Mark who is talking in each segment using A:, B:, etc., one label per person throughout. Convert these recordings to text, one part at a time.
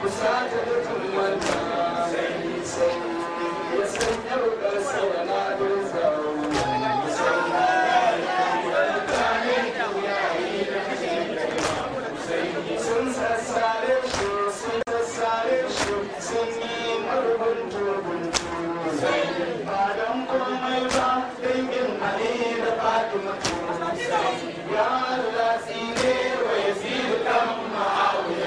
A: kusata da tumanta sai ya sanya rukar sawana don zawo sun sassare shi sun sassare shi sun yi marbin turbuntu ba don komai ba dangin ali da fatima ya Allah tsine wa yazid kan ma'awiya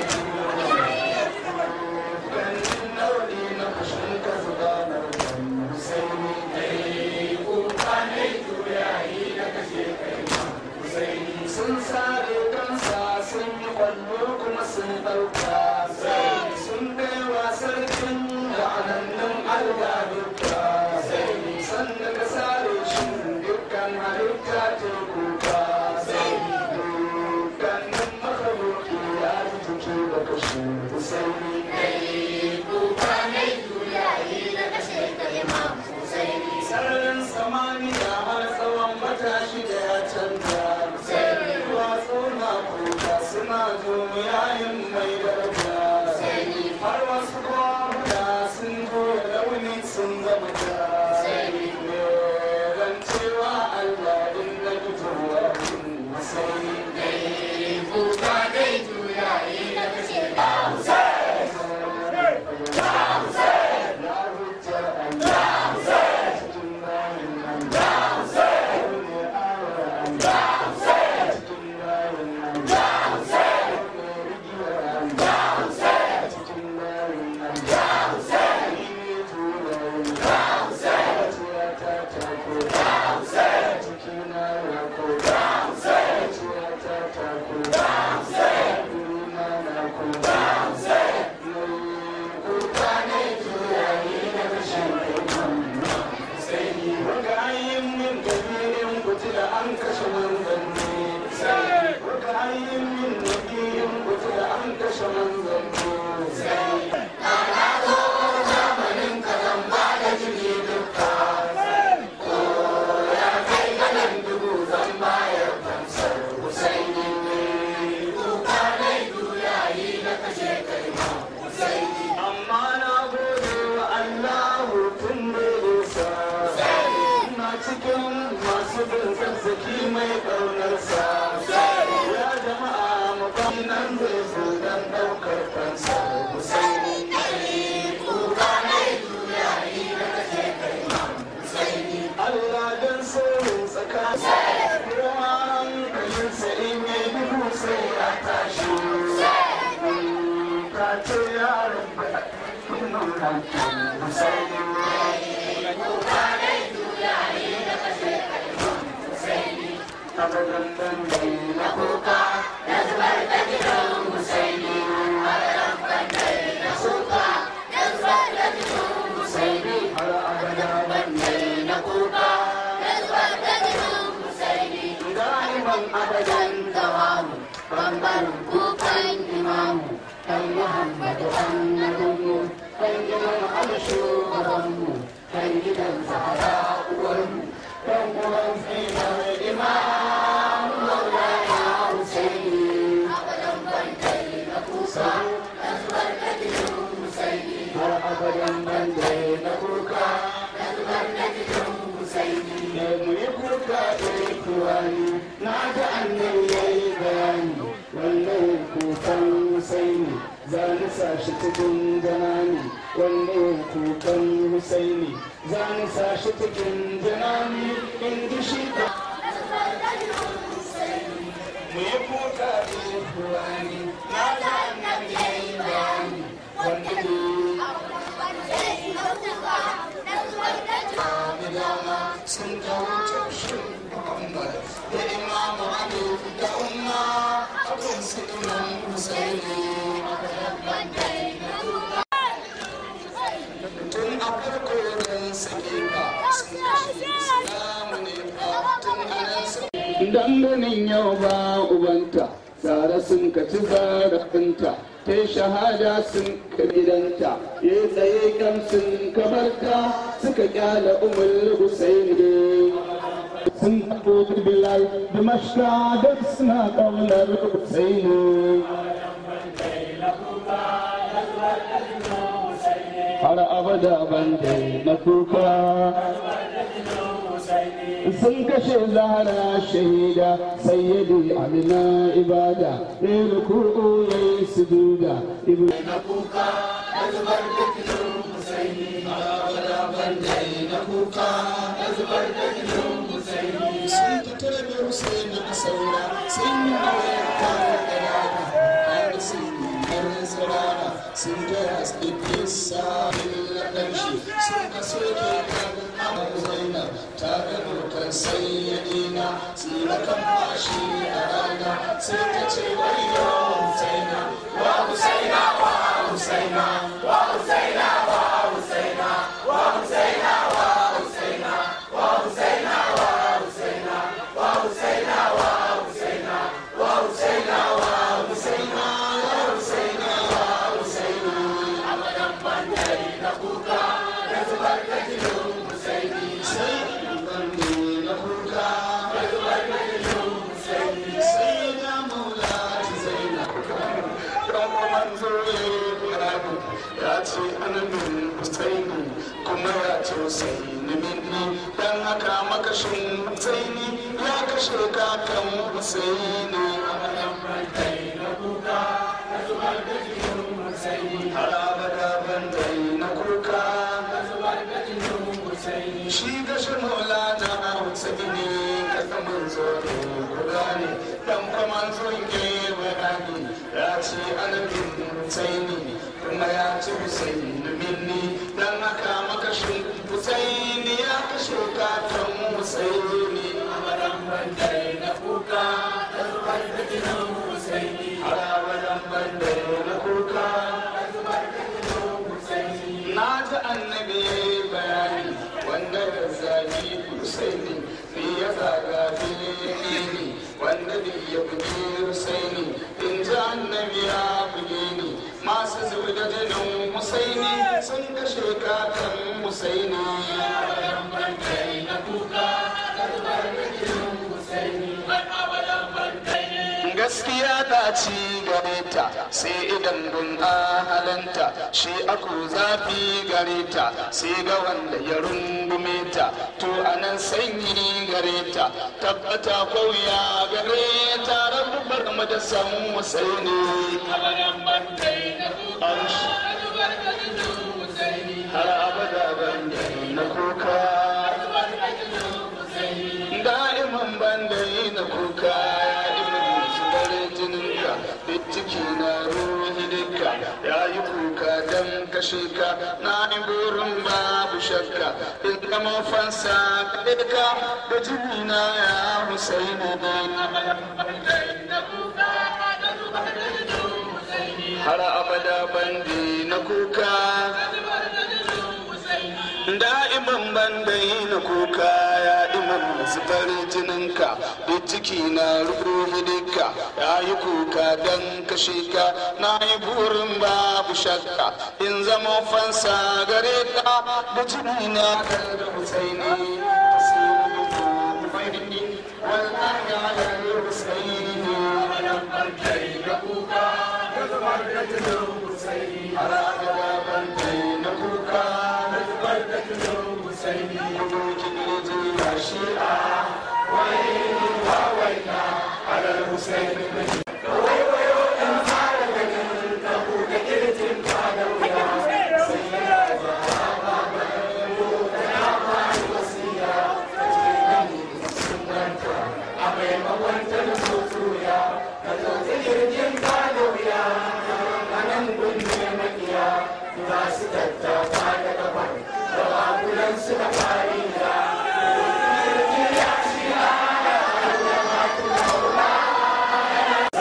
A: ganin naudi na kushin ka zuba na sai ni kai kuka ne juyayi na kashe kai sun sare kansa sun yi kwallo kuma sun ɗauka sun kai wa sarkin la'anannun Allah duka sannan ka sare shi dukkan halitta ta kuka dukkanin makaroki ya ji jiki da kashe Husaini sararin samaniya har tsawon matashi da ya canza duwatsu na kuka suna yayin mai daraja har wasu kwamuda sun goya launi sun zama ja ran cewa allah in na fitowa sai ya hujja allah cikin bayan nan ne awa allah cikin bayan nan ne rigiyar allah cikin bayan nan ni ne turayen zuciya ta tako cikina ya ko zuciya ta tako durina na ko kuka ne turayi na rashin sai ni wanga ayin min dalilin kutila an kashe manzanni wanga ayin min dalilin kutila an kashe manzanni amma na gode wa Allahu tun da nisa ina cikin masu bin zazzaki mai ƙaunarsa ya jama'a mafani nan zai zo don ɗaukar kansa Husaini Allah don sirrin tsakanin ruwan kalinsa in yi duhu sai ya tashi ka ce yaron da abadan dawamu bambarin kukan imamu kan muhammadu annabinmu kan gidan alshugabanmu kan gidan zahara uwarmu kan uwan tsinar imamu maulana husaini har abadan bande na kuka ne mu yi kuka da kuwani na ga annabi yayi bayani wannan kukan husaini za ni sa shi cikin janani wannan kukan husaini za ni sa shi cikin janani in ji shi ka mu yi kuka da kuwani na ga annabi yayi bayani wannan sun kawo taushin Muhammad da Imam Ali da Umma abin su Imam Husaini. Tun a farko don sake ba sun kashe Islamu ne ba tun anan su. Danganin yau ba ubanta, tsara sun kaci zarafinta, ta yi shahada sun kabidanta, ya tsaye kan sun kabarta suka kyala umar Husaini. sun haɗo bilal da mashka duk suna ƙaunar Husaini. har abada ban na kuka sun kashe zahara shahida sayyidi amina ibada ya ruku'u ya yi sujuda ibn na kuka na zubar da kilon husaini har abada ban na kuka na zubar da kilon husaini sun fito da husaini a saura sun yi mawayar kawo da rana har sun yi har tsirara sun ga haske kisa lallaɓar shi sun ka soke kan amur zainab ta gano kan sayyadina tsira kan bashi a rana sai ta ce wayo husaina wa husaina wa husaina wa husaina wa husaina wa husaina wa husaina wa husaina wa husaina wa husaina wa husaina wa husaina wa husaina ya husaina wa husaina abadan bandari na kuka da zubar da kilon husaini sai bandari na kuka da zubar da kilon husaini sai da maula ta zaina dan manzo ya ce ananin husaini kuma ya ce husaini minni dan haka makashin husaini ya kashe kakan husaini abadan bandari na kuka da zubar da kilon husaini har abada bandari na kuka da zubar da kilon husaini shi gashin maulana husaini kasa manzo ne guda ne dan kuma manzon ke bayani ya ce anabin husaini kuma ya ce husaini minni dan haka makashin husaini ya kashe kakan husaini abadan bandare na kuka da zubar da kilon husaini har abadan bandare na kuka da zubar da kilon husaini na ji annabi ya yi bayani wanda da zagi husaini ni ya zaga fili wanda bai ya buge husaini in ji annabi ya buge ni masu zubi da jinin husaini sun kashe kakan husaini gaskiya ta ci gare ta sai idan dun ahalanta shi aku zafi gare ta sai ga wanda ya rungume ta to anan sanyi gare ta tabbata kauya gare ta rabubar mu da san musaini har abada ban na kuka da'iman ban na kuka jininka duk ciki na ruhi dukka ya yi kuka don kashe ka na yi burin babu shakka in gama fansa kaɗe ka da jini na ya husaini har abada bandi na kuka da'iman bandai na kuka ya iman zubar jininka duk ciki na ruhi dukka ya yi kuka don kashe ka na yi burin babu shakka in zama fansa gare ka da jini na da husaini wallahi ala husaini har abada bandai na kuka Husaini kirji ya shi'a wai wa waina ala Husaini Masu tattafa da kafa da babulan suka fari da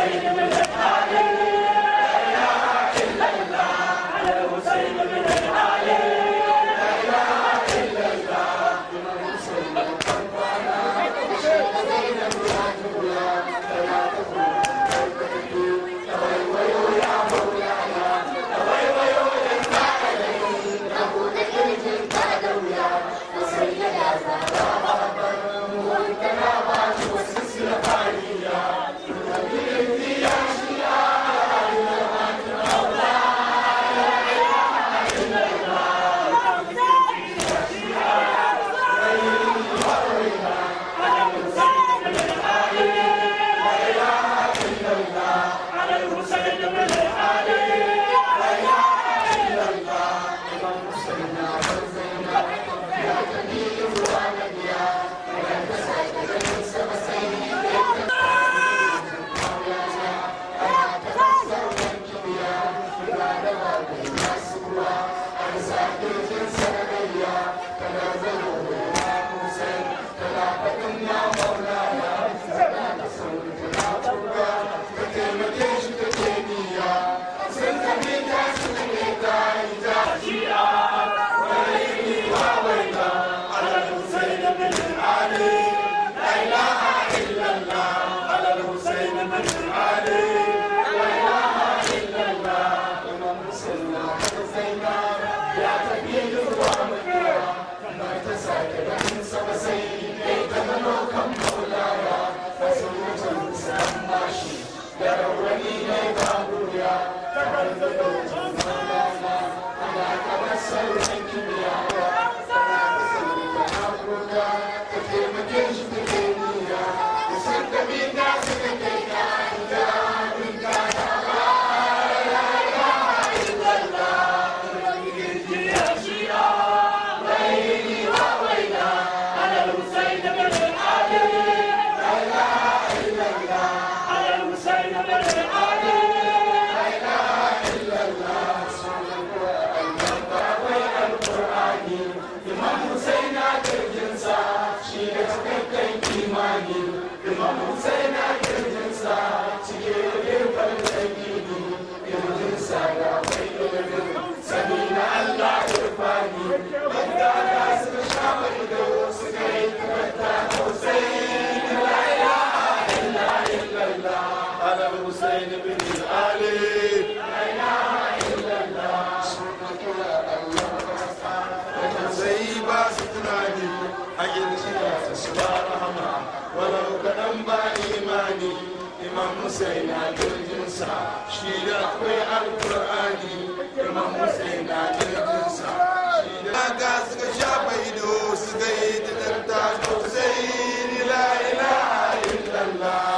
A: Hussein na jirginsa shi da akwai alkur'ani imam Hussein na jirginsa shi da ga suka shafa ido suka yi da danta Hussein la ilaha illallah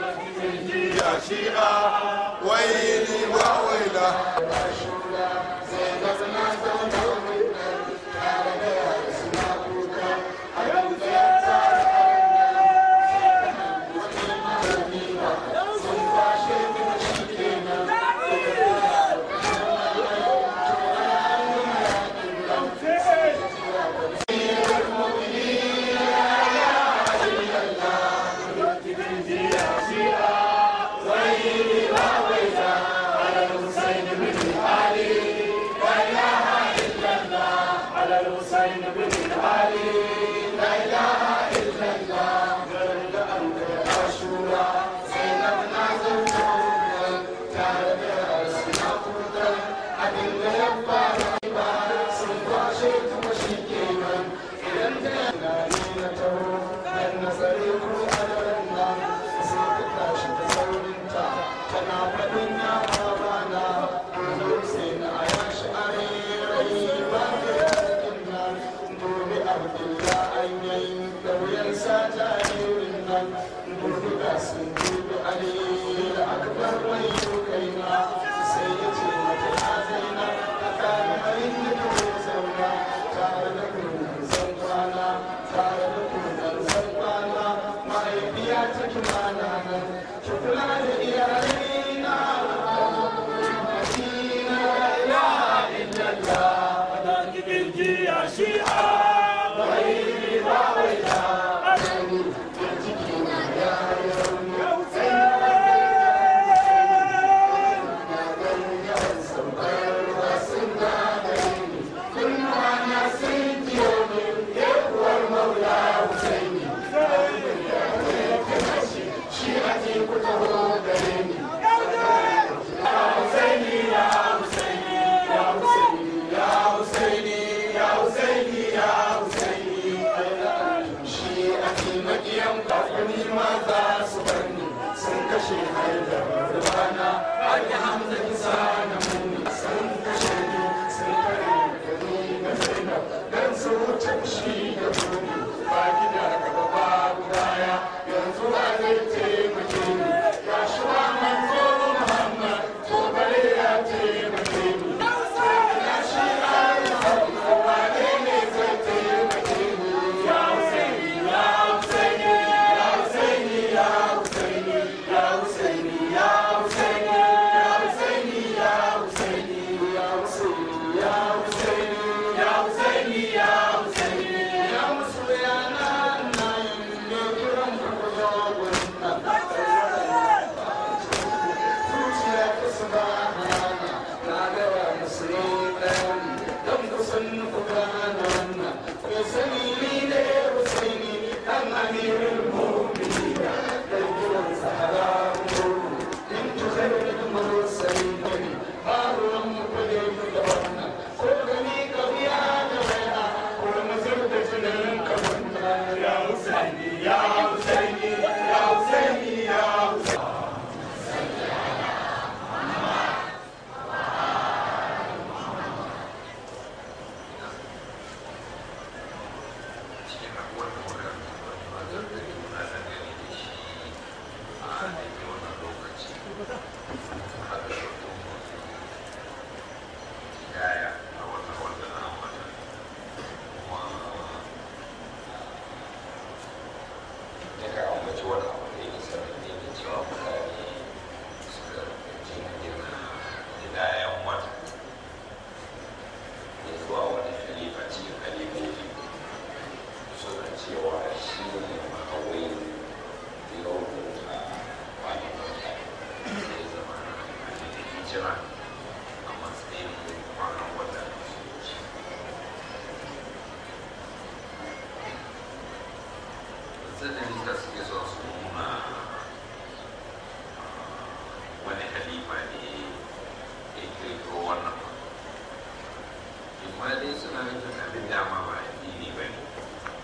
A: ya shi'a waili wa waila sai ga na zauna tare da yara suna kuka abin da ya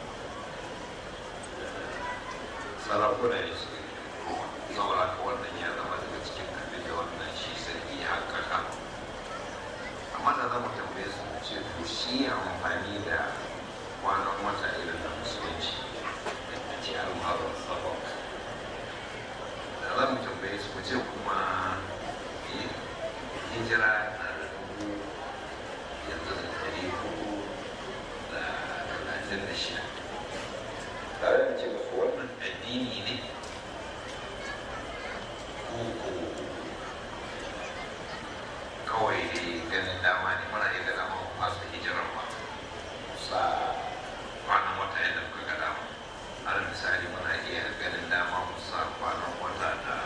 B: sarakuna ne suke saboda haka wannan ya hijira na da dubu yanzu da ɗari hudu da talatin da shida tare da ce musu wannan addini ne ko ko kawai dai ganin dama ne muna iya da dama masu hijirar ma sa kwanan wata yadda muka ga dama har misali muna iya ganin dama mu sa kwanan wata da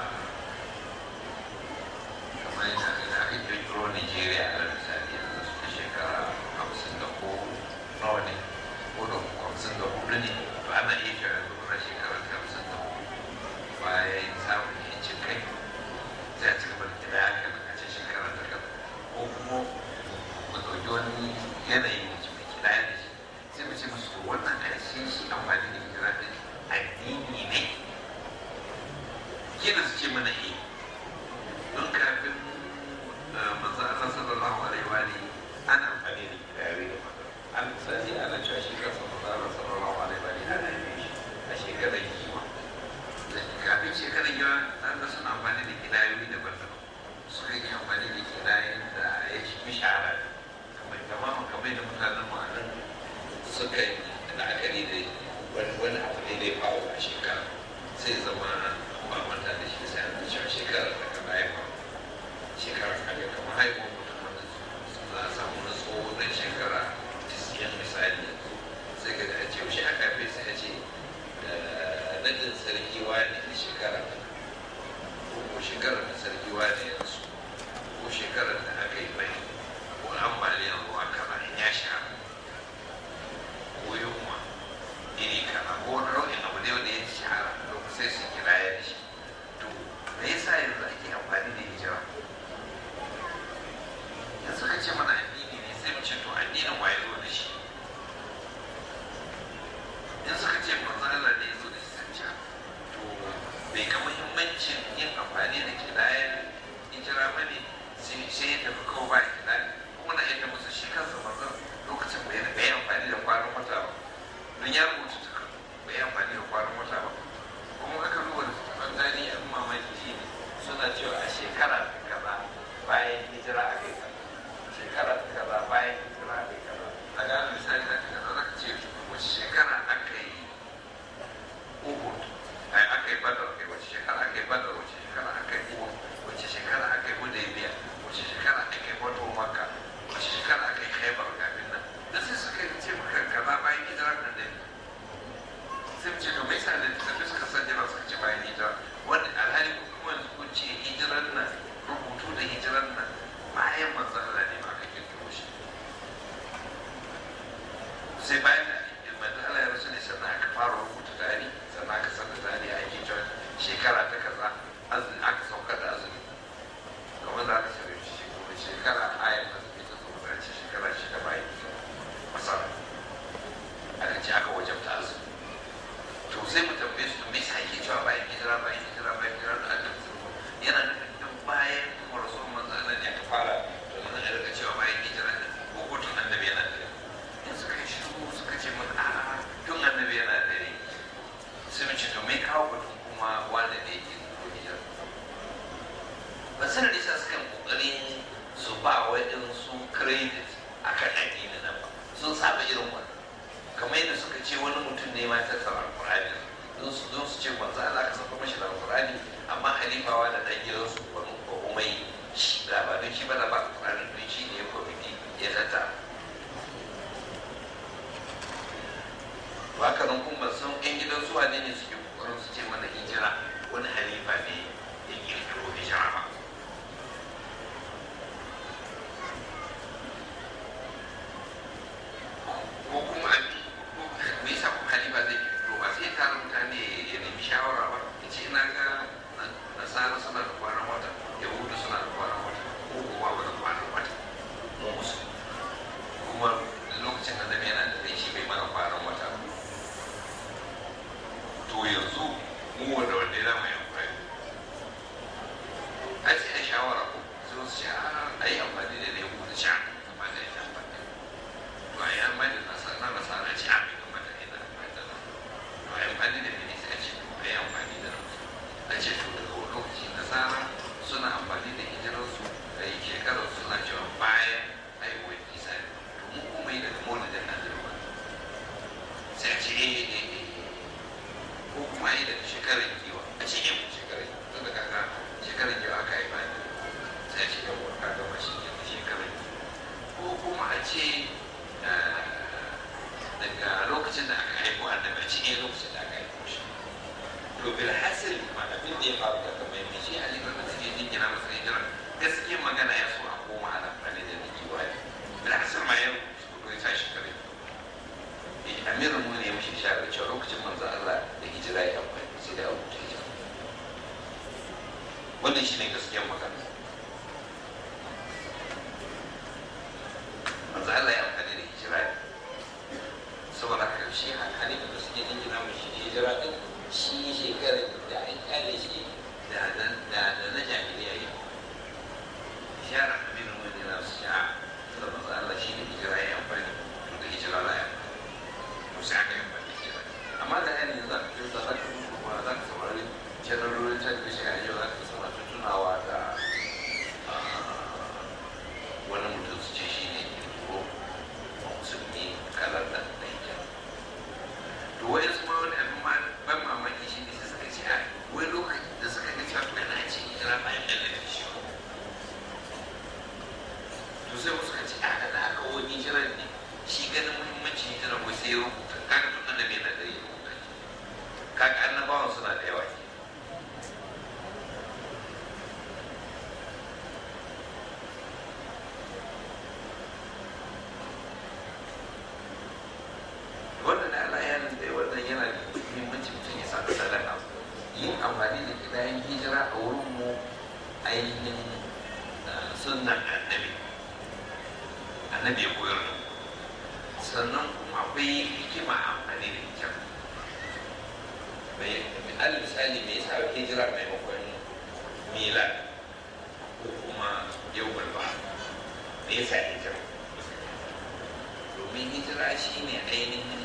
B: kamar yadda da aka kirkiro Nigeria a misali yanzu suka shekara hamsin da ko nawa ne ko da hamsin da hudu ne to ana iya cewa yanzu kuna shekara hamsin da hudu bayan samun yancin kai sai a ci gaba da kira haka a ce shekara ta kaza ko kuma mu ɗauki wani yanayi da mai kira da shi sai mu ce musu wannan ƙarshen shi amfani da hijira ɗin addini ne kina su ce mana eh don kafin manzo Allah sallallahu alaihi wa alihi ana amfani da gidaye da mata an misali ana cewa shi kansa manzo Allah sallallahu alaihi wa alihi ana yin shi a shekarar kima kafin shekarar kima an ga suna amfani da gidayoyi daban-daban suka yi amfani da gidayen da ya fi shahara kamar tamamin kamar da mutanen mu a nan suka yi la'akari da wani abu ne da ya faru a shekara sai zama ba manta da shi sai an cewa shekarar da ka bayan ba shekarar kaga kamar haihuwar mutum wanda za a samu na tsoho dan shekara tisiyan misali sai ka a ce shi aka fi sai a ce nadin sarki wani da shekara ko shekarar da sarki wani ya rasu ko shekarar da aka yi bai ko ambaliyar ruwa kaza in ya shahara ko yunwa iri kaza ko wani nau'in abu ne wanda ya shahara lokacin sai su kira ya da shi to me yasa yanzu ake amfani da hijira yanzu ka ce mana addini ne sai mu ce to addinin waye zo da shi in suka ce manzo Allah ne ya zo da shi sun ce to bai ga muhimmancin yin amfani da kidayen hijira ba ne sai ya tafi kawo ba kidayen kuma na yadda musu shi kansa manzo lokacin bai bai amfani da kwanan wata ba don ya rubuta ta bai amfani da kwanan wata ba kuma aka duba da tafan tarihi abin mamaki shi ne suna cewa a shekara ta kaza bayan hijira a kai kaza shekara ta kaza bayan hijira a kai kaza a gane misali za ka kaza za ka ce wace shekara aka yi uhud ai aka yi badar kai wace shekara aka yi badar wace shekara aka yi uhud wace shekara aka yi hudaybiya wace shekara aka yi wato makka wace shekara aka yi khaybar kafin nan da sai suka yi ce maka kaza bayan hijira nan da sai mu ce to me yasa da tafi suka san jira suka ce bayan hijira wanda alhali kuma yanzu kun ce hijiran nan rubutu da hijiran nan bayan manzon Allah ne ma aka kirkiro shi sai bayan da manzon Allah ya rasu ne sannan aka fara rubuta tarihi sannan aka sanda tarihi a yake cewa shekara ta kaza azumi aka sauka da azumi kamar da aka sanar shi shekara shekara ayar azumi ta sauka da ce shekara shida bayan hijira masara aka ce aka wajabta azumi to sai mu tambaye su me yasa ake cewa bayan hijira bayan hijira bayan hijira da Allah yana nufin duk bayan rasul manzo Allah ne aka fara to nan a rika cewa bayan hijira ne ko ko tun annabi yana da in suka yi shiru suka ce mun a tun annabi yana da ne sai mu ce to me kawo batun kuma wanda ne yake ko hijira ba sanar da suka kokarin su ba waɗansu credit akan addini nan ba sun saba irin wannan kamar yadda suka ce wani mutum ne ma ta tsara alƙur'ani don su don su ce manzo Allah ka saka mashi da alƙur'ani amma halifawa da dan gidan su wani ko umai shi da ba don shi ba da ba alƙur'ani don shi ne ya kwamiti ya tata haka nan kuma san ƴan gidan su wane ne suke kokarin su ce mana hijira wani halifa ne ya kirkiro hijira ba ko kuma me yasa kuma halifa zai kirkiro ba sai tara mutane ya nemi shawara ba ya ce ina ga nasara suna da kwanan wata yahudu suna da kwanan wata ko kuwa ba da kwanan wata mu musu kuma lokacin da zama yana da rai shi bai mana kwanan wata to sai ce yawa ka gama shi ke da shekarar ko kuma a ce daga lokacin da aka haifo annabi a cikin lokacin da aka haifo shi to bil hasil ma abin da ya faru da kamar mai shi ali bin mutum ya jingina masa hijira gaskiya magana ya so a koma ana amfani da rikiwa ne bil hasil ma ya rubuta ya sa shi kare amirin mu ne ya mishi shara cewa lokacin manzo Allah da hijira ya amfani sai da abu ta hijira wannan shine gaskiyar magana manzo Allah ya amfani da hijira ne saboda haka shi hankali da suke jingina mishi hijira din shi shekarar da an kyale shi da da na jahiliya yi shara amirin mu ne na su sha'a da manzo Allah shi ne hijira ya amfani da hijira la ya amfani sai aka yi baki kira amma da yanzu za ka za ka kuma za ka saurari janarorin talabijin a yau za ka sama tunawa da wani mutum su ce shi ne ko musulmi kalar da da hijira to wai su ma wani abin ma ban mamaki shi ne sai suka ce a wai lokacin da suka ga cewa kana ce hijira bayan da lafi shi to sai wasu ka ce a da aka wani hijirar ne shi ganin muhimmanci hijira ko sai ya rubuta kaga tun annabi yana da ya rubuta kaga annabawan suna da yawa wannan Allah ya nan da wannan yana da muhimmanci mutum ya saka sadaka yin amfani da kidayen hijira a wurin mu ainihin sunnan annabi annabi ya koyar da mu sannan kuma akwai hikima amfani da hijira mai al misali me yasa hijira maimakon milad ko kuma yau ba me yasa hijira domin hijira shine ainihin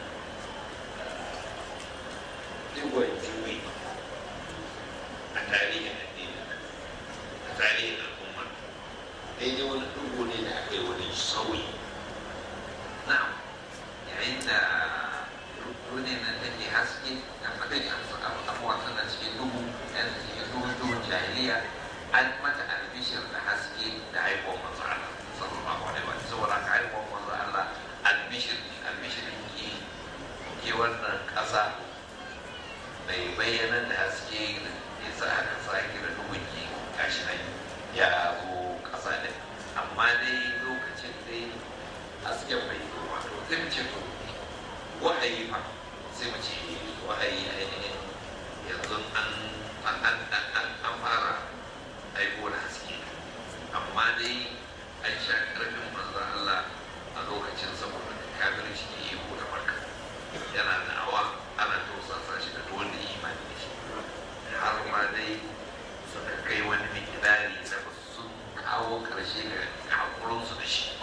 B: digon juyi a tarihin addini a tarihin al'umma daidai wani dugo ne da aka yi wani sauyi na'am yayin da duniyar nan take haske da madadi abubuwa tana cikin duhu yan cikin duhu duhun jahiliya an mata albishir da haske da haihuwar manzo Allah sallallahu alaihi wa saboda ka haihuwar manzo Allah albishir albishir ke ke wannan kasa mai bayyana da haske da ya sa aka sake da duhun ke gashi nan ya zo kasa din amma dai lokacin dai hasken bai zo wato sai mu ce to wahayi fa sai mu ce wahayi ainihin yanzu an an an an an fara aiko da haske amma dai an sha karfin manzo Allah a lokacin saboda kafirci da iko da barka yana da awa ana tausasa shi da wanda imani da shi har ma dai suka kai wani mikidari da sun kawo karshe ga hakurinsu da shi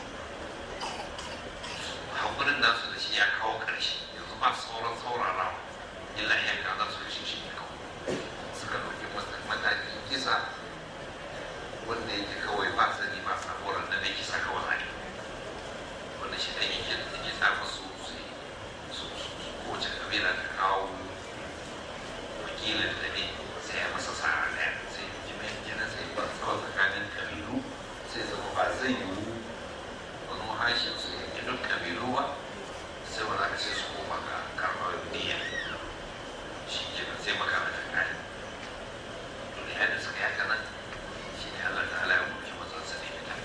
B: hakurin nasu da shi ya kawo ƙarshe yanzu ba sauran saurara illa ya ga za su kashe shi ne kawai suka ɗauki matakin kisa wanda yake kawai ba sani ba sabuwar da na kisa kawai zai wanda shi ɗan yake da take sa musu su kowace kabila ta kawo wakilin da ne sai ya masa sa'a ɗaya sai jimin jinin sai ba tsawo tsakanin kabilu sai zama ba zai yiwu wani hashin su yanke duk kabilu ba sai wani aka ce su koma ga karɓar niyya shi ke nan sai makara ta kare to da yadda suka yaka nan shi ne Allah ta'ala ya mulki mazan su ne fita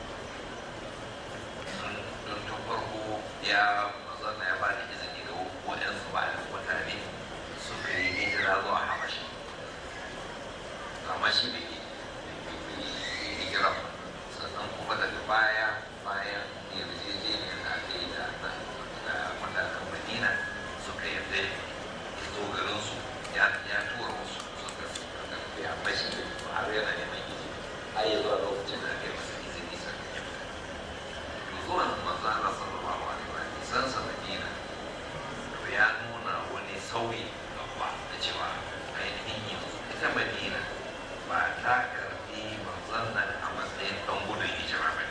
B: don tun farko ya mazan ya ba da izini ga waɗansu ba da mutane suka yi hijira zuwa habashi amma shi bai yi hijira ba sannan kuma daga baya bayan yarjejeniyar da aka yi da matakan madina suka yarda ya zo garinsu ya tura wasu suka suka ya bashi da har yana neman izini har ya zuwa lokacin da aka yi masa izini sannan ya fita to zuwan manzo Allah sallallahu alaihi wa sallam san sa madina to ya nuna wani sauyi babba da cewa ainihin yanzu ita madina ba ta karbi manzon nan a matsayin dan gudun hijira ba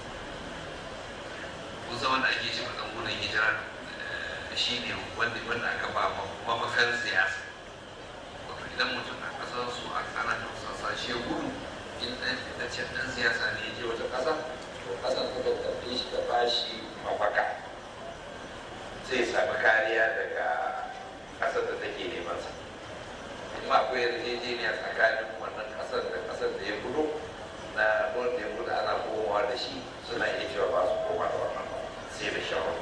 B: kusa wanda ake ce dan gudun hijira shi ne wanda aka ba mafakar siyasa wato idan mutum na kasar su a ana tausasa shi gudu in wancan ɗan siyasa ne ya je wata ƙasa to ƙasar ta karɓe shi ta bashi mafaka sai ya sami kariya daga ƙasar da take neman sa kuma akwai yarjejeniya tsakanin wannan ƙasar da ƙasar da ya gudu na wanda ya gudu ana komawa da shi suna iya cewa ba su koma da wannan ba sai da shawar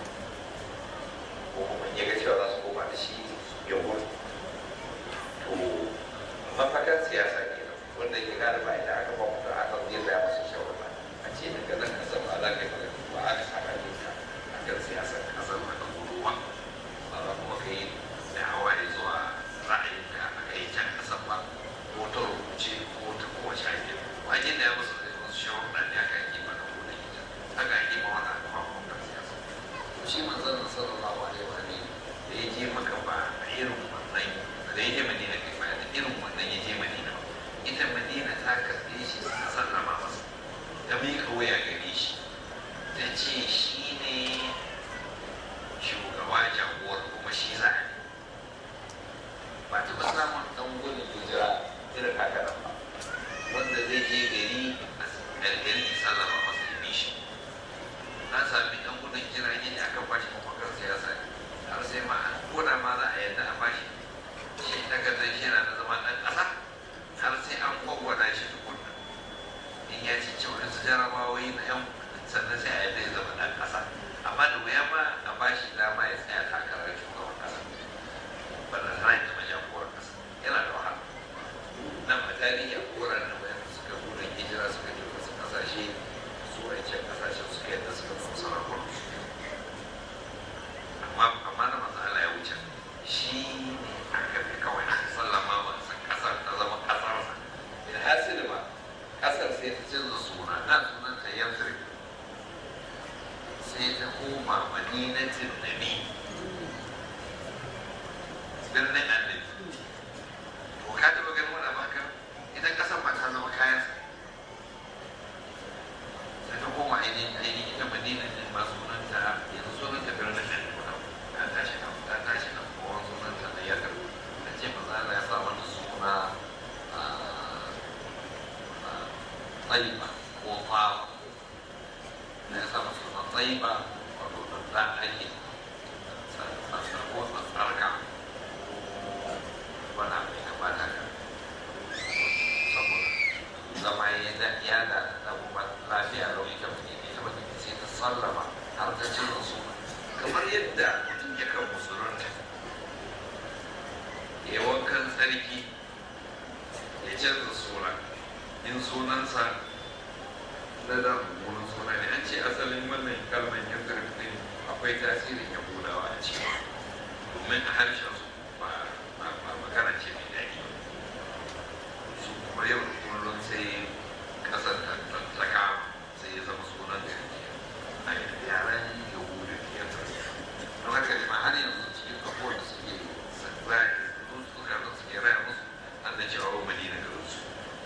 B: ko kuma ya ga cewa za su koma da shi ya gudu to mafakan siyasa ke wanda ke gane ba idan aka ba mutum aka zai zaya masa shawara a ce daga nan kasar ba za ka yi ba aka saka ne ka a kan siyasar kasar ba ka gudu ba ba za kuma ka yi da hawaye zuwa ra'ayinka a kai can kasar ba ko ta rubuce ko ta kowace hanyar wajen da ya musu da wasu shawarar da aka yi mana ko da ita haka ake ma wani abu ba kan siyasa shi manzon sallallahu alaihi wa sallam da ya je maka ba a irin wannan da ya je madina kai ba da irin wannan ya je madina ita madina ta karɓe shi ta sallama masa ta miƙa waya gare shi ta ce shi ne shugaba jagowar kuma shi za a yi ba ta ba samun ɗan gudun hijira irin haka nan ba wanda zai je gari a gari sallama masa ya bi shi na sami ɗan gudun hijira ne aka bashi mafakar siyasa har sai ma ko da ma za a yadda a bashi shi takardar shi na zama ɗan ƙasa har sai an gwagwada shi tukunna in ya ci ci wani jarabawoyi na yan sannan sai a yadda ya zama ɗan ƙasa amma da wuya ma a bashi dama ya tsaya takarar shugaban ƙasa ba da zai zama jagorar ƙasa yana da wahala nan ma tarihi a koran da bayan suka gudun hijira suka je wasu ƙasashe su wancan ƙasashen suka yadda suka zama sarakun amma amma na masu ala ya wuce shi ne aka fi kawai aka sallama masa ƙasar ta zama ƙasarsa in hasili ba ƙasar sai ta canza suna na sunan ta yamsir sai ta koma madinatin nabi birnin annabi to ka taɓa ganin wani baka ita ƙasar ba ta zama kayansa sai ta koma ainihin ainihin ita madina din ba sunanta yanzu sunanta birnin annabi ta tashi nan ta tashi nan kowa sunanta na yadda ta ce maza Allah ya sa wani suna tsayiba ko fara da ya sa masa suna tsayiba wato da ake ko tsarka wani abu ya bata ka saboda zama ya da ya da abubuwan lafiya lau ita mutum ita mutum sai ta sallama har ta cin su kamar yadda mutum ya kan musulunta ya wankan tsarki ya canza suna in sunansa na da mummunan suna ne an ce asalin wannan kalmar ya zarfi akwai tasirin yahudawa a ciki domin a harshen su ba magana ce mai daɗi su kuma yau da kullum sai ƙasar ta kama sai ya zama sunan da a yaren yahudu ya zarfi don haka ne ma har yanzu cikin abubuwan da suke raya su suka da suke raya musu an da cewa wa madina da su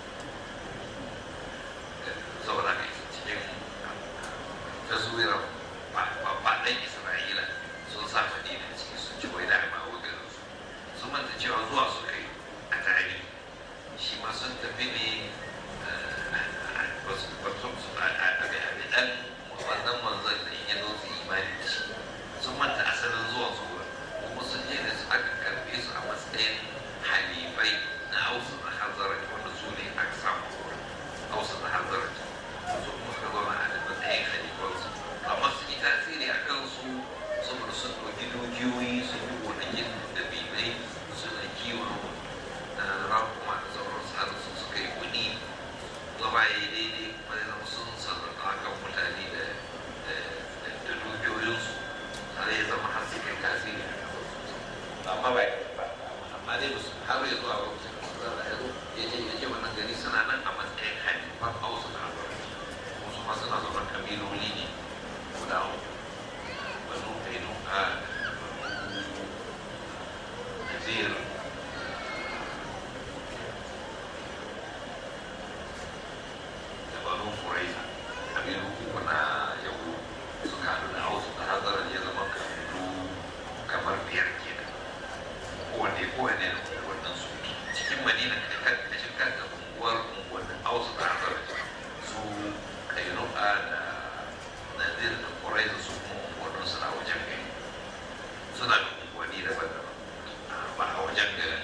B: saboda haka cikin taswirar babban isra'ila sun sa madina ciki sun ci wai da ma wa garin su sun manta cewa zuwa su kai a tarihi shi ma sun tafi ne ba su a ɗan wannan manzon da in ya zo su imani da shi sun manta asalin zuwan su wurin kuma sun je da su aka karbe su a matsayin halifai na hausa da hanzarar wanda su ne aka samu hausa da hanzarar su kuma suka zauna a matsayin halifansu amma su yi tasiri a kansu saboda sun ɗauki dukiyoyi sun yi gonakin da bilai suna kiwon rakuma da sauransu har su suka yi kuɗi zama ya yi daidai kuma ya zama sun sarrafa kan mutane da da dukiyoyinsu har ya zama har su kai tasiri a kasarsu amma ba ba amma dai musu har ya zuwa lokacin da su zara ya zo ya je ya je wannan gari suna nan a matsayin halifan hausa da albarci wasu ma suna zaune kabiloli ne guda banu kainu a nazir da banu furaiza kabilu uku na yau suka haɗu da hausa da hazarar ya zama kabilu kamar biyar kenan kowanne kowanne da wannan su da nadir da kurai da su kuma unguwannin suna wajen gari suna da unguwanni daban-daban ba a wajen garin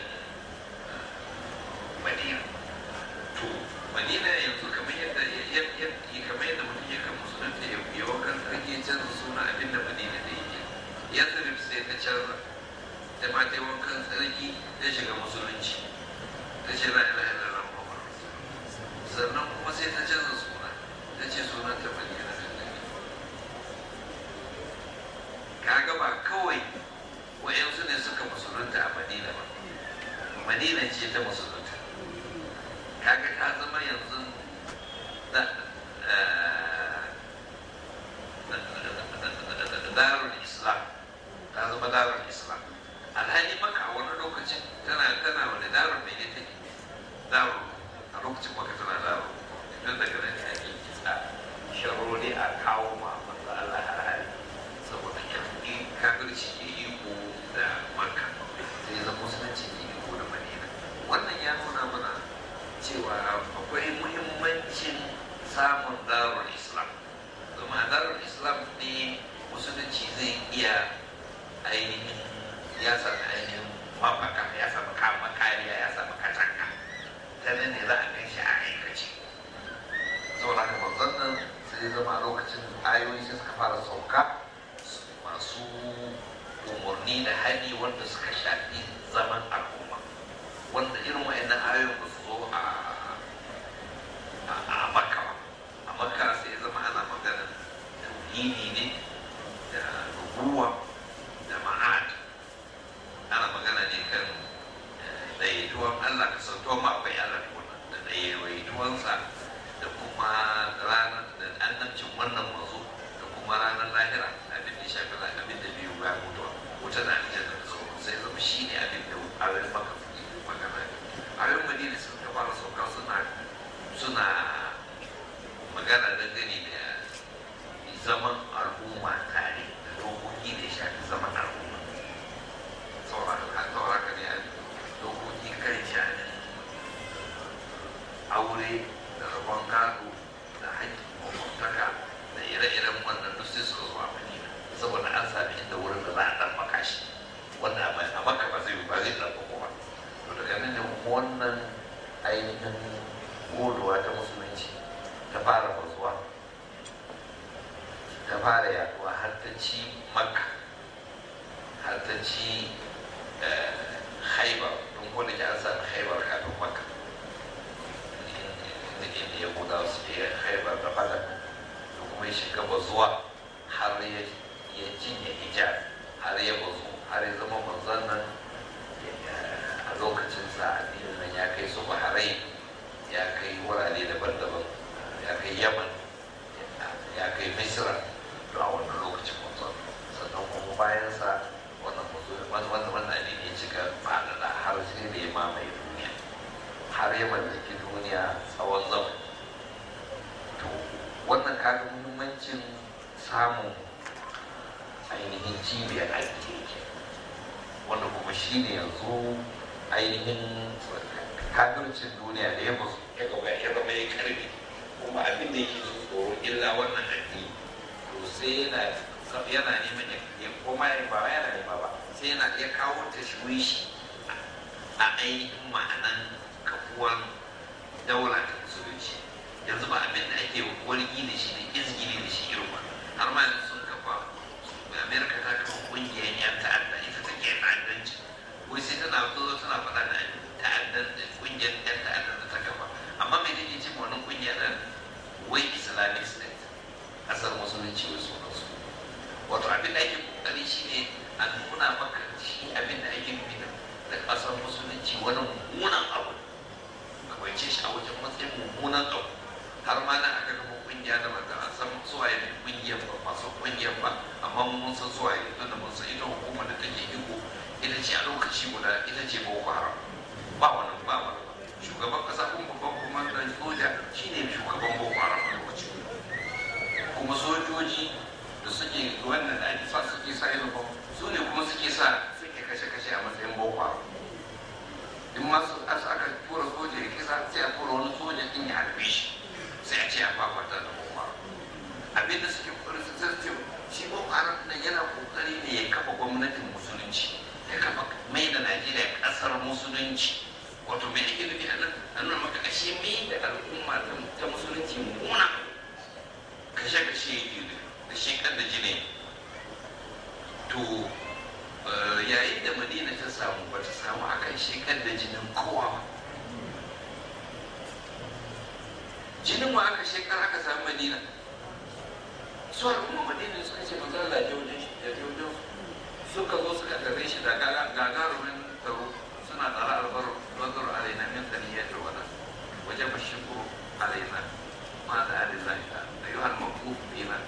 B: madina to madina yanzu kamar yadda kamar yadda mutum ya kan musulunta ya yi wakan sarki ya canza suna abin da madina da yake ya sarrafa sai ta canza ta ma ta yi wankan sarki ta shiga musulunci ta ce la ilaha illallah muhammad sannan kuma sai ta canza suna ta ce suna ta madina ta nabi kaga ba kawai wayansu ne suka musulunta a madina ba madina ce ta musulunta kaga ta zama yanzu da darul islam ta zama darul islam alhali maka a wani lokacin tana tana wani darul mai ne take darul a lokacin maka tana darul don daga nan ne ake kitsa sharori a kawo ma manzo Allah har hali saboda yanki kafirci ya yi ko da maka sai zama musulunci ya yi ko da madina wannan ya nuna mana cewa akwai muhimmancin samun darul islam domin a darul islam ne musulunci zai iya ainihin ya sami ainihin mafaka ya sami kama kariya ya sami katanga ta nan ne za a gan shi a aikace saboda haka manzon nan sai zama a lokacin ayoyi sai suka fara sauka masu umarni da hali wanda suka shafi zaman al'umma wanda irin wa'annan ayoyin ba su zo a a makka ba a makka sai ya zama ana maganar tauhidi ne da rubuwa da ma'ad ana magana ne kan daidaituwan Allah ka sautuwan ma akwai Allah ne wannan da daidaituwansa da kuma ranar da annabcin wannan mazo da kuma ranar lahira abin da ya shafi abin da biyu bayan mutuwa wuta da aljanna da sauran sai zama shi ne abin da ayoyin maka magana ne ayoyin madina sun ka fara sauka suna suna magana dangane da zaman al'umma tare da dokoki da ya shafi zaman al'umma sauraka ne dokoki kan shanin aure da rabon gado da haƙƙin makwabtaka da ire-iren wannan duk sai suka zuwa madina saboda an sami inda wurin da za a ɗan makashi wanda a maka ba zai ba zai ɗan ba to daga nan ne wannan ainihin godowa ta musulunci ta fara bazuwa ta fara yaduwa har ta ci makka har ta ci haibar don ko da ke an sami haibar kafin makka inda ya guda su ke haibar da fada da kuma ya shiga bazuwa har ya cinye hijab har ya bazu har ya zama manzon nan a lokacin sa addinin nan ya kai su baharai ya kai wurare daban-daban ya kai yaman ya kai misira to a wannan lokacin manzon sannan kuma bayan sa wannan wannan wannan addini ya cika faɗaɗa har sai da ya mamaye duniya har ya mallaki duniya tsawon zama to wannan kaga muhimmancin samun ainihin cibiyar addini wanda kuma shi ne yanzu ainihin kafircin duniya da ya musu ya gaba ya zama ya karbi kuma abin da yake tsoro illa wannan addini to sai yana yana neman ya koma ya ba yana nema ba sai yana ya kawo ta shi a ainihin ma'anan kafuwan daula ta musulunci yanzu ba abin da ake wargi da shi da izgili da shi irin ba har ma yanzu sun kafa amerika ta kafa kungiyar yan ta'adda ita take ta'addanci wai sai tana zo tana faɗa da ta'addan kungiyar yan ta'adda da ta kafa amma mai take ce wannan kungiyar da wai islamic state kasar musulunci wai sunan su wato abin da ake kokari shine a nuna maka shi abin da ake nufi da kasar musulunci wani mummunan abu ka bance shi a wajen matsayin mummunan abu har ma na aka kafa kungiya da ba a san suwaye mai kungiyar ba masu kungiyar ba amma mun san suwaye don da mun san ita hukumar da take iko ita ce a lokaci guda ita ce boko haram ba wani ba wani shugaban kasa kuma babban kwamandan soja shine shugaban boko haram a lokaci kuma sojoji da suke wannan da ake sa suke sa uniform su ne kuma suke sa suke kashe-kashe a matsayin boko haram in ma su aka tura soja ya kisa sai a tura wani soja din ya harbe shi sai a ce a fafata da boko haram shekara aka samu madina su al'umma madina suka ce manzo Allah ya wajen shi ya wajen suka zo suka tare shi da gagarumin taro suna tsara albar nazar alaina min taniyatul wada wajen bashikuru alaina ma da alillahi ta ayyuhal maqbuf bina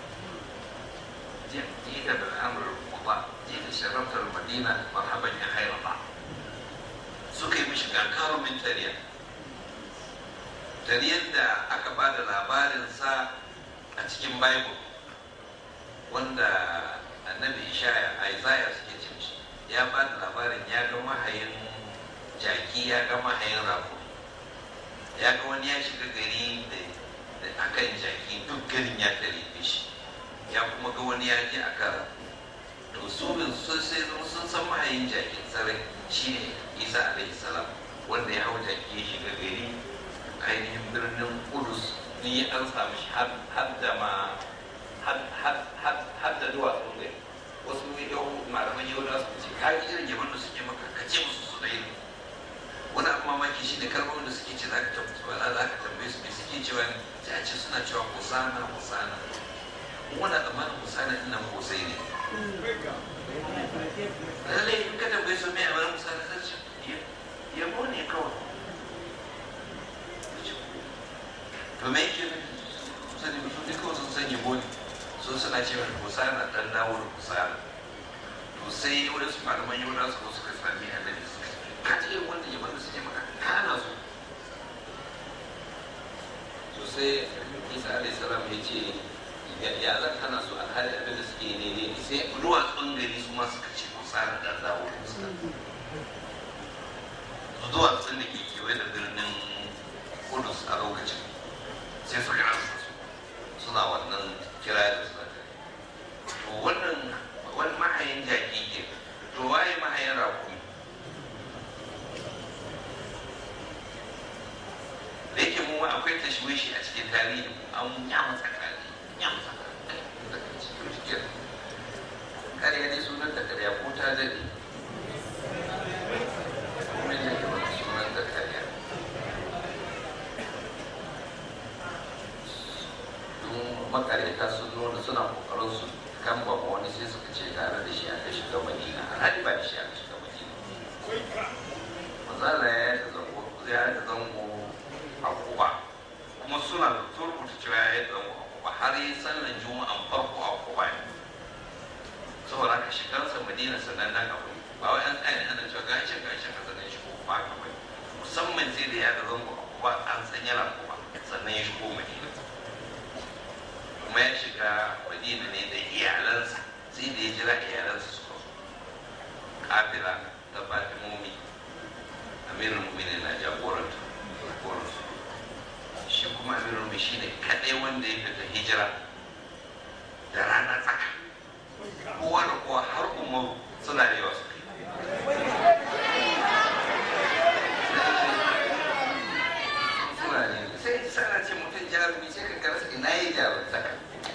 B: جئت بالامر المضاء جئت شرفت المدينه مرحبا يا خير الله سكي مش gagarumin من تريا tariyar da aka ba da labarinsa a cikin bible wanda annabi ishaya isaiah suke cin shi ya ba da labarin ya ga mahayin jaki ya ga mahayin rafu ya ga wani ya shiga gari da akan jaki duk garin ya tare shi ya kuma ga wani ya je a kara to su bin sun sai sun san mahayin jakin sarai shine isa alaihi salam wanda ya hau jaki ya shiga gari ainihin birnin kudus ni an samu shi har da ma har da duwatsun gari wasu yau malaman yau da su ce kaji irin yaban da suke maka ka ce musu su ɗaya wani abu mamaki shi ne kalmomin da suke ce za ka tambaye za ka tambaye su me suke cewa sai a ce suna cewa husana husana muna tsammanin husana ina husai ne lallai in ka tambaye su me a wani husana zai ce yabo ne kawai to me yake sani mutum ne kawai sun san yabo ne so suna cewa husana dan dawo da husana to sai wani su malaman yau da su suka sami annabi suka ka ji irin wanda yaban da suke maka kana so to sai isa alayhi salam ya ce ya zan hana su alhali abin da suke ne ne sai duwatsun gari su ma suka ce husana dan dawo da husana duwatsun da ke kewaye da birnin kudus a lokacin sai suka ansa su suna wannan kira da suna to wannan wani mahayin jaki ke to waye mahayin rakumi da yake mu akwai tashwishi a cikin tarihi an ya masa kare ya masa kare kare ne sunan da kare ko ta dade kuma ne sunan da kare makareta sun nuna suna kokarin su kan ba wani sai suka ce tare da shi aka shiga madina alhali ba da shi aka shiga madina manzala ya yi zango ya yi zango a kuba kuma suna da turbuta cewa ya yi zango a kuba har yi sallan juma'an farko a kuba ne saboda haka shigarsa madina sannan nan abu ba wai an tsaye ana cewa gashi gashi ka sannan shi kuba ka bai musamman sai da ya da zango a kuba an san yana kuba sannan ya shigo madina kuma ya shiga madina ne da iyalansa sai da ya jira iyalansa suka zo kafila ta fatimomi amirin mumini na jagoranta jagoransu shi kuma amirin mumini shi ne kaɗai wanda ya fita hijira da rana tsaka kowa da kowa har umaru suna da yawa suka suna ne sai sana ce mutum jarumi sai ka karasa ina yi jarumtaka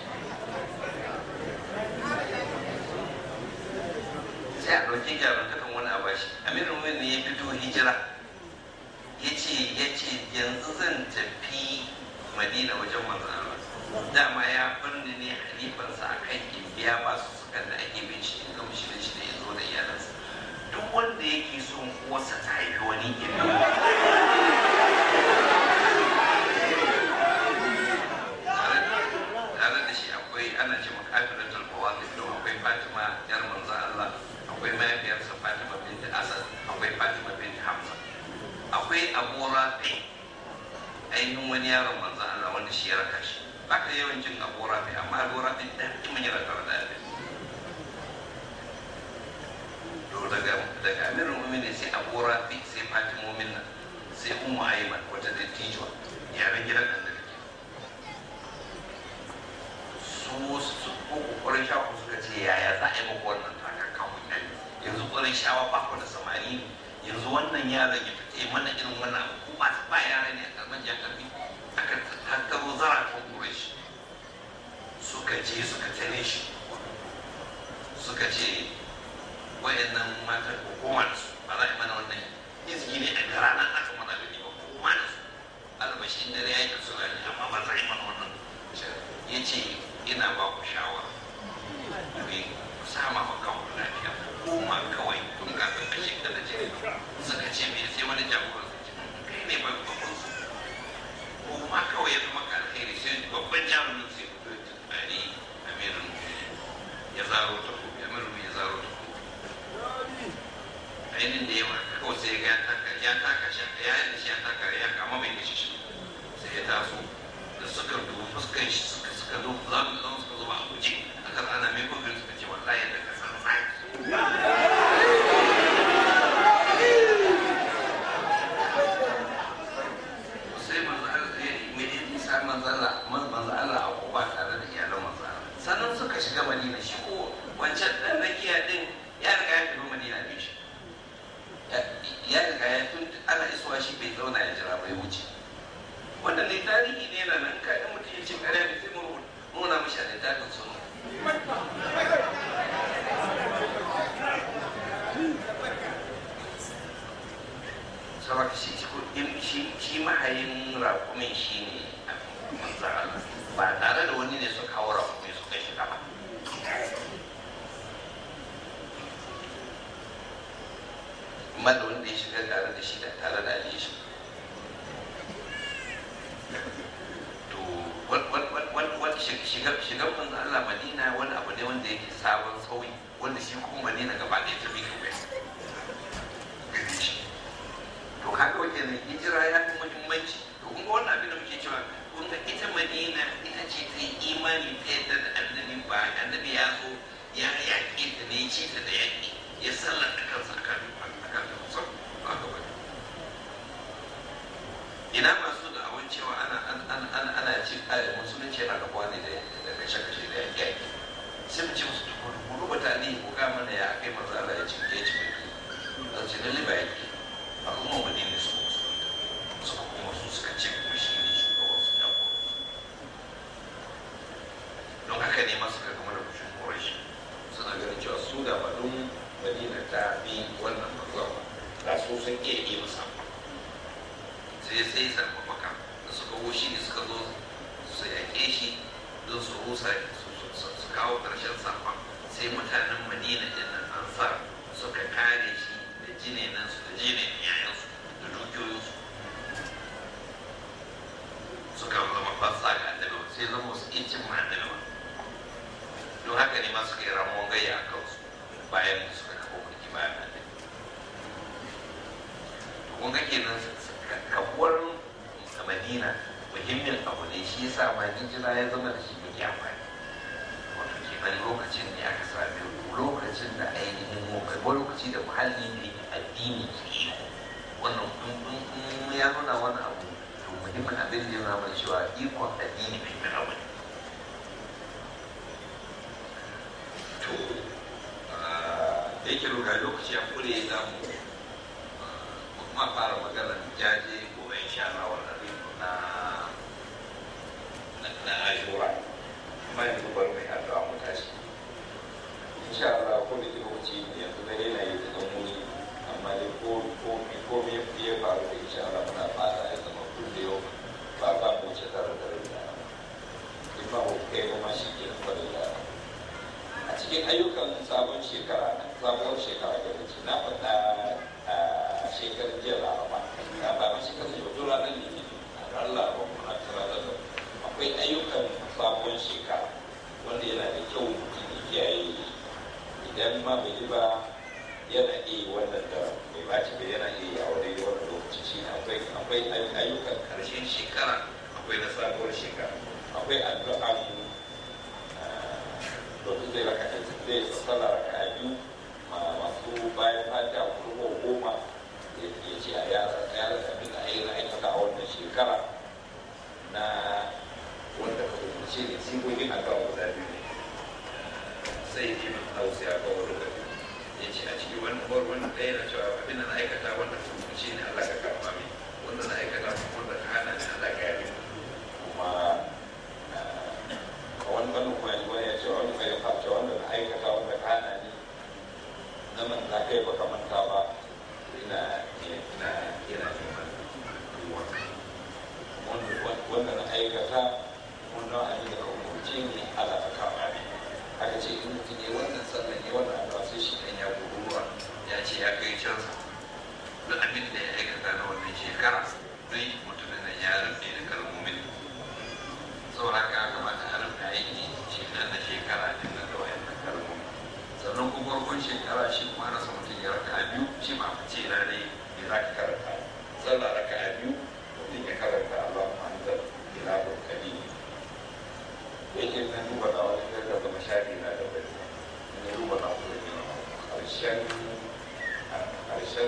B: sai a ɗauki jarumtakan wani a bashi amirin wani ne ya fito hijira ya ce ya ce yanzu zan tafi madina wajen manzan Allah dama ya birni ne halifansa a kan biya ba su sukan da ake bin shi in gama shi da shi da ya zo da iyalansa duk wanda yake son uwarsa ta haifi wani ilimi tare da shi akwai ana ce makafirin talbawa da don akwai fatima yar manzan Allah akwai mahaifiyarsa fatima binti asad akwai fatima binti hamza akwai abu rafi ainihin wani yaron manzan Allah wanda shi ya raka shi ba ka yawan jin abu rafi amma abu rafi da kuma ya raka da abin to daga daga amirin mu'minin sai abu rafi sai fatimomin nan sai ummu aiman wata dattijuwa yaren gidan annabi su su ko kokarin shafa suka ce yaya za a yi muku wannan takakan mutane yanzu ƙwarin shawa ba ku da samari ne yanzu wannan yaron ya fita mana irin wannan abu ko ba ba yara ne a karɓar jakarbi aka tattaro zarafin ƙurashi suka je suka tare shi suka ce wayannan matan ko koma da su ba za a yi mana wannan izgi ne a gara nan aka mana da ba ko koma da su albashin dare ya yi ka suna ne amma ba za a yi mana wannan ce ina ba ku shawara ku sama ma kanku lafiya kuma kawai tun kafin a shiga da ce suka ce me sai wani jagoran su ce kai ne ba babban su kuma kawai ya zama ka alheri sai babban jarumin sai ku zo ta tsari amirin ya zaro ta ku amirin ya zaro ta ku ainihin da yawa kawai sai ya taka ya taka shi ya yi da shi ya taka ya kama bai kashe shi sai ya taso da suka dubu fuskan shi suka suka zo za mu zama suka zo ba a guje aka tsana mai kofin suka ce wallahi da ka san tsaki sai manzo Allah ya mai isa manzo Allah manzo Allah a kuba tare da iyalan manzo Allah sannan suka shiga Madina shi ko wancan dan rakiya din ya riga ya tafi Madina bin shi ya riga ya tun ana isuwa shi bai zauna ya jira bai wuce wannan ne tarihi ne na nan kaɗan mutum ya ce ƙarya da sai mu nuna mashi a littafin sunu saboda shi shi shi mahayin rakumin shi ne manzo Allah ba tare da wani ne suka hawa rakumin suka shiga ba amma da wanda ya shiga tare da shi da tare da Ali shi to wani shigar manzo Allah Madina wani abu ne wanda yake sabon sauyi wanda shi kuma Madina gaba ɗaya ta mika waya to haka wajen ne hijira ya fi muhimmanci to kun ga wannan abin da muke cewa kun ga ita Madina ita ce ta yi imani ta yadda da annabi ba annabi ya zo ya yaƙi ta ne ya ci ta da yaƙi ya sallata kansa akan akan ta musamman ba ka bane ina masu da awan cewa ana ana ana ana ci kare musulunci yana da ne da kashe kashe da yaƙi yaƙi sai mu ce musu ku rubuta ne ku ga mana ya kai manzo Allah ya ci ya ci mulki za ce lalle ba yaƙi al'umma madina su musulunta suka kuma su suka ce kuma shi ne shugaban su da don haka ne masu ka gama da kushin ƙorashi suna ganin cewa su da ba don madina ta bi wannan manzon da su sun iya yi masa sai sai sa mafaka da suka wushi ne suka zo su yaƙe shi don su rusa su kawo ƙarshen safa sai mutanen madina ɗin nan ansar suka kare shi da jinenansu da jinin yayansu da dukiyoyinsu suka zama fasa ga annabi sai zama su iya cin ma annabi ba don haka ne ma suka yi ramuwan gayya a kansu bayan da suka kafa mulki bayan annabi to kun ga kenan kafuwar madina muhimmin abu ne shi yasa ma hijira ya zama da shi mai amfani wato kenan lokacin ne aka sami lokacin da ainihin wani lokaci da muhalli ne addini ke yi wannan kun ya nuna wani abu to muhimmin abin da ya nuna mana cewa ikon addini muhimmin abu ne to da yake roka lokaci ya kure za mu kuma fara maganar jaje gobe insha Allah wannan na na ashura amma yanzu bari mai addu'a mu tashi insha Allah ko da lokaci yanzu da yana yi da muni amma dai ko ko ko me ya faru da insha Allah muna fata ya zama kulle yau ba za mu wuce tare da rai in ba mu kai ba ma shi ke da da a cikin ayyukan sabon shekara sabuwar shekara da ce na faɗa a shekarar jiya laraba na ba ma shekarar jiya wato ranar litinin a ran laraba muna tara da akwai ayyukan sabuwar shekara wanda yana da kyau mutum ya kiyaye idan ma bai yi ba yana iya wannan da bai baci ba yana iya a wani wannan lokaci shi akwai akwai ayyukan karshen shekara akwai na sabuwar shekara akwai addu'an domin zai raka zai sallah raka a biyu masu bayan fata kuma goma ya ce a yara yara abin da ayi na aikata a wannan shekara na wanda ka umarce ne sigogin addu'a guda biyu ne sai ji min hausa ya kawo da ya ce a cikin wannan bar wannan ɗaya na cewa abin da na aikata wanda ka umarce ne Allah ka karɓa min wanda na aikata wanda ka hana ne Allah ka yabe kuma a wani wani kuma wani ya ce wani mai fata wanda na aikata wanda ka hana ni na manta kai ba ka manta ba ina ina ina neman wanda na aikata wanda abin da ka umarce ce in mutum ya wannan sallan ya wannan addu'a sai shi kan ya kururuwa ya ce ya kai cansa duk abin da ya aikata na wannan shekara don mutumin nan ya rufe da kalmomin saboda haka ya kamata a rufe aiki shekara na shekara din nan da wayannan kalmomi sannan kuma farkon shekara shi kuma ana son mutum ya raka a biyu shi ma fice na ne me za ka karanta sallah raka a biyu mutum ya karanta Allah Muhammad ila burkani yake na duba da wani kai da zama shafi na da bai ne duba da wani karshen karshen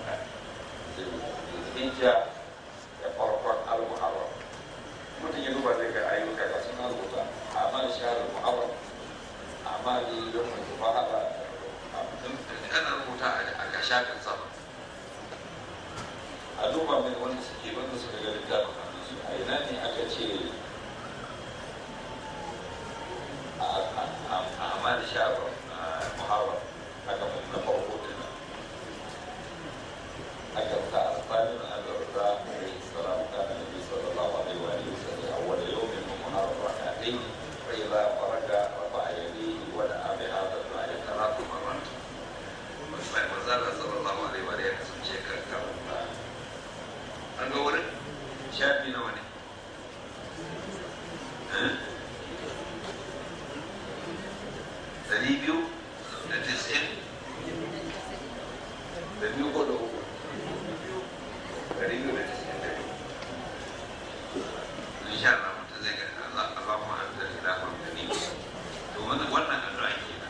B: hijja da farkon al-muharram mutum ya duba zai ga ayyuka ga suna rubuta amal shahar muharram amal yawm al-muharram ana rubuta a ga shafin sama a duba mai wanda suke wanda suka ga littafin hannunsu a ina ne aka ce a amal shahar muharram aka mai na farko kenan aka sa alfanin al-rida alayhi salam kana nabi sallallahu alaihi wa alihi wasallam awwal yawm min muharram rak'atayn fa idha faraga rafa'a yadayhi wa da'a bi hadha al-du'a thalath marrat sai manzala sallallahu alaihi wa alihi ya kasance kan karanta an ga wurin shafi nawa ne dari biyu da tis'in da biyu ko da uku dari biyu da tis'in da biyu insha Allah mutum zai ga Allah Allah ma an zai da kan gani to wannan wannan addu'a kenan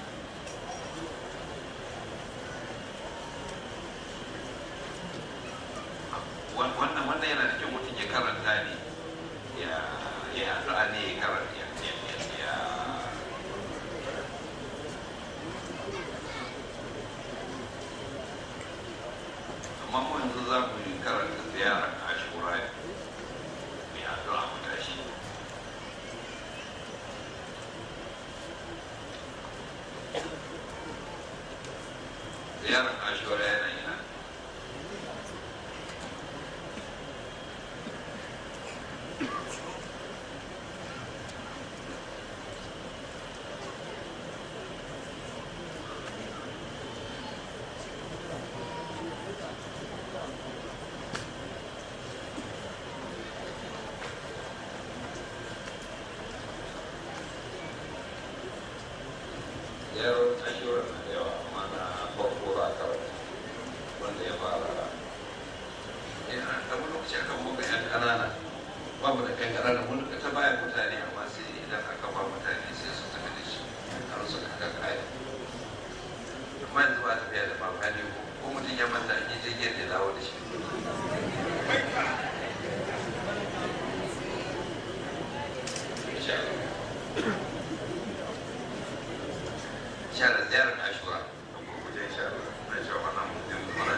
B: wannan wannan yana da kyau mutum ya karanta ne ya ya addu'a ne ya karanta ya ya amma mu yanzu za mu yi karanta ziyarar ashura mai addu'a mu tashi ziyarar ashura yana yana yaron ashura na da yawa amma na farko za a karanta wanda ya fara yana da wani lokaci akan muka yan ƙanana ba mu da kan ƙanana mun duka ta bayan mutane amma sai idan aka ba mutane sai su tafi da shi har su kaka kaya amma yanzu ba tafiya da mamani ko ko mutum ya manta an yi jirgin da dawo da shi insha Allah شهر زيارة عاشوراء وجاي شهر ما شاء الله ممكن مرات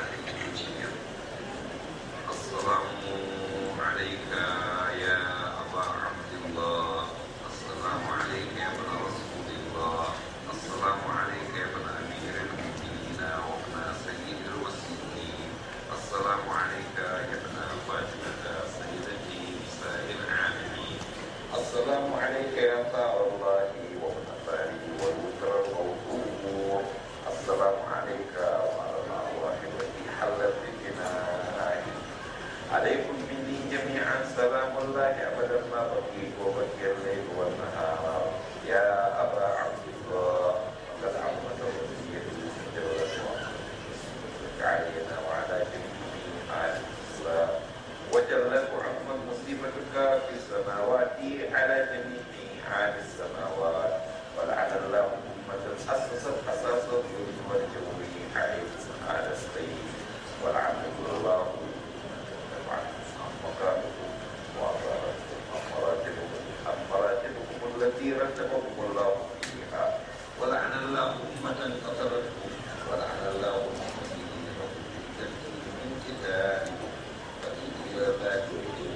B: السلام عليك يا أبا عبد الله السلام عليك يا ابن رسول الله السلام عليك يا ابن أمير المؤمنين وابن سيد الوسيلين السلام عليك يا ابن فاطمة سيدتي نساء العالمين السلام عليك يا طاع الله وابن فاري والوتر الموضوع السلام عليك وعلى الأرواح التي حلت بجناحي عليكم مني جميعا سلام الله أبدا ما بقيت وبقي الليل والنهار يا أبا عبد الله قد عظمت وصيتي جلت وعظمت علينا وعلى جميع آل الإسلام وجلت وعظمت مصيبتك في السماوات على جميع آل السماوات ولعن الله أمة أسست أساس الظلم والجور عليه على السيد ولعن الله مقامكم وأمراتكم أمراتكم التي رتبكم الله فيها ولعن الله أمة قتلتكم ولعن الله المسلمين من كتابكم فإن إلى ذلك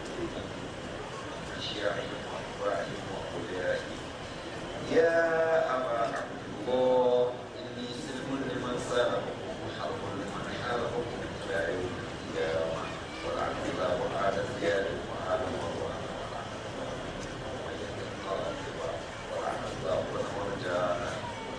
B: أشياعهم وأتباعهم وأوليائهم يا أبا عبد الله إني سلم لمن سالمكم وحرب لمن حاربكم إلى يوم القيامة ولعن الله آل زياد وآل مروان ولعن الله ومن يتقى ولعن الله من ورجانا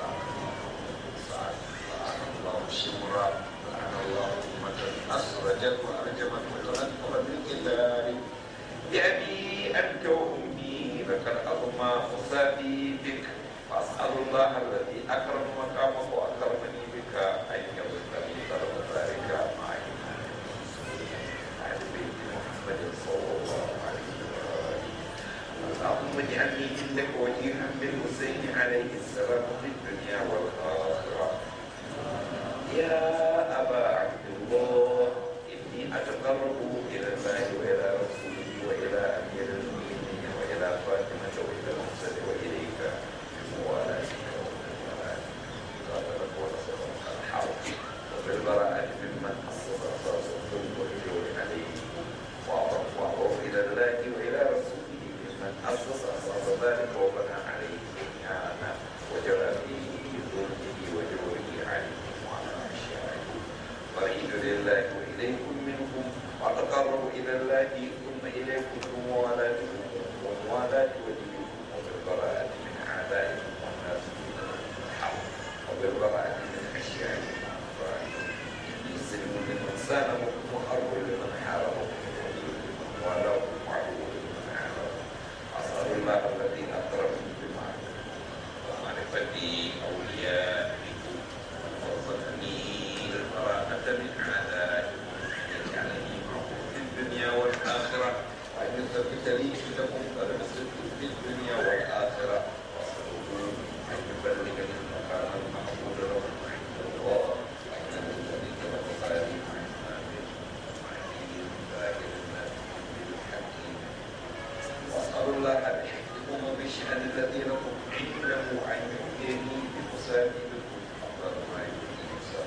B: مصابي بك فأسأل الله الذي أكرم مقامه وأكرمني بك أن يرزق لي طلب ذلك معي على بيت محمد صلى الله عليه وآله اللهم اجعلني عندك وجيها بالحسين عليه السلام في الدنيا والآخرة يا أبا عبد الله إني أتقرب إلى الله وإلى رسوله وإلى أمير المؤمنين وإلى فاطمة وإلى المرسل وإليك بموالاتك وبالبراءة قاتلك ونصرك الحرب وبالبراءة ممن أسس أساس الظلم والجور عليه وأعرف وأعرف إلى الله وإلى رسوله ممن أسس أساس ذلك وبنى عليه بنيانا وجرى فيه ظلمه وجوره عليه وعلى أشيائه فريد لله وإليكم منكم وأتقرب إلى الله ثم إليكم بموالاتكم وموالاة وليكم وبالبراءة من أعدائكم والناس من الحرب وبالبراءة من أشيائكم يسلم لمن سالمكم وحرب لمن حاربكم ولمن والاكم وعدو لمن عاداكم أسأل الله الذي أكرمني بمعرفته ومعرفتي أوليائكم وارزقني البراءة من أعدائكم يجعلني معكم في الدنيا والآخرة وأن يثبت لي عندكم قدم الصدق في الدنيا والآخرة وأسأله أن يبلغني المكان المحمود له عند الله وأن الذي توفاني عن آمين وعلي ظاهر بالحكيم وأسأل الله أن يحكم بالشأن الذي لكم عنده أن يؤتيني بمساعدكم أفضل ما يؤتي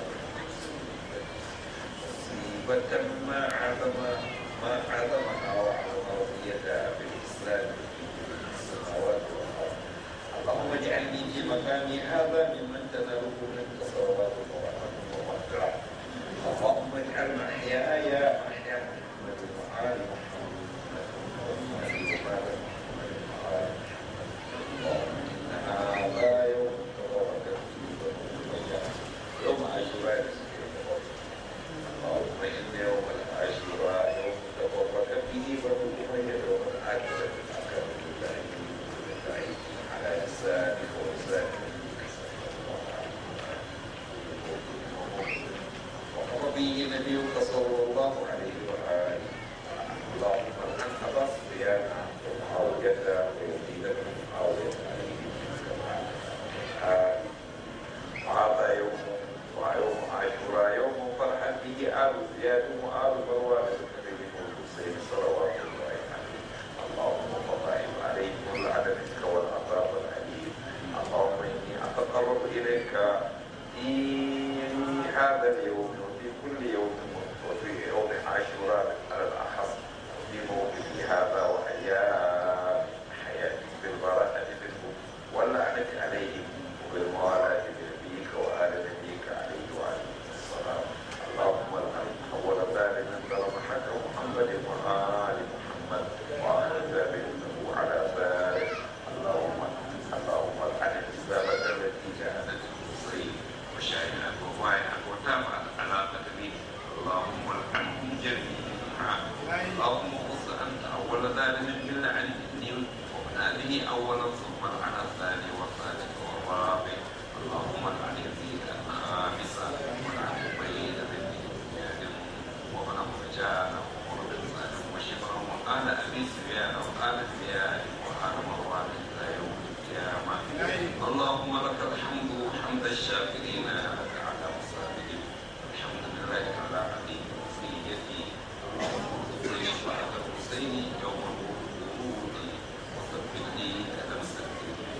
B: مصيبة ما عظم ما عظمها وعظم رضيتها بالإسلام في السماوات والأرض اللهم اجعلني في مكاني هذا ممن تناله منك صلوات ورحمة ومغفرة اللهم اجعل محياي محيا محمد وآل محمد وآل وآل محمد وآل اللهم إن هذا يوم تبارك فيه يوم عاشوراء اللهم إن يوم العاشوراء يوم تبارك فيه بنو أمية يوم العاشوراء أكرم الله بالله على لسانك ولسانك وقضى به نبيك صلى الله عليه وآله اللهم الآن أبا سفيان ومعاوية ويزيد بن معاوية عليه السلام وهذا يوم ويوم عاشوراء يوم فرح به آل زياد وآل مروان الكريم والحسين صلوات الله عليه اللهم فضائل عليهم والعدل منك والعذاب الأليم اللهم إني أتقرب إليك في هذا اليوم وفي كل يوم وفي يوم عاشوراء على الأخص وفي موقفي هذا وحياة حياتي بالبراءة منهم واللعنة عليهم وبالموالاة بنبيك وآل نبيك عليه وعليه السلام اللهم الآن أول ذلك ظلم حق محمد وآل محمد وآل ذلك له على ذلك اللهم اللهم الآن الإسلامة التي جاءت المصري وشاهدت وواعدت وتابعت على قدمي اللهم العنهم جميعا اللهم خص أنت أول ذلك باللعن مني ومن هذه أولا ثم العن الثاني والثالث والرابع اللهم العن يزيد الخامسة والعن بين بن زياد ومن مرجان ومر بن سالم وشبرا وقال أبي سفيان وقال زياد وقال مروان إلى يوم القيامة اللهم لك الحمد حمد الشاكرين لك على مصابهم الحمد لله على عديد وصيتي اللهم ارزقني شفاعة الحسين يوم الورود وثبت لي قدم سكتي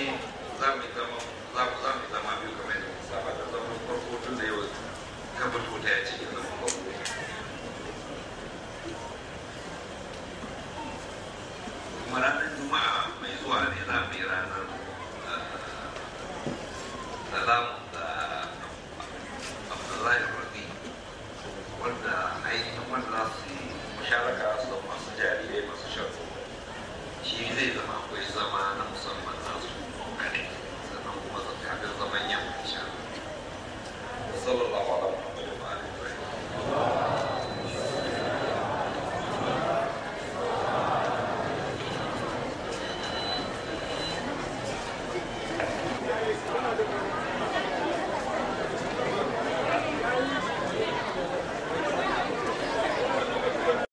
B: za mu zama za mu za mu zama biyu kamar yadda muka saba da zaman farko tun da yau ka fito ta ya ce ya zama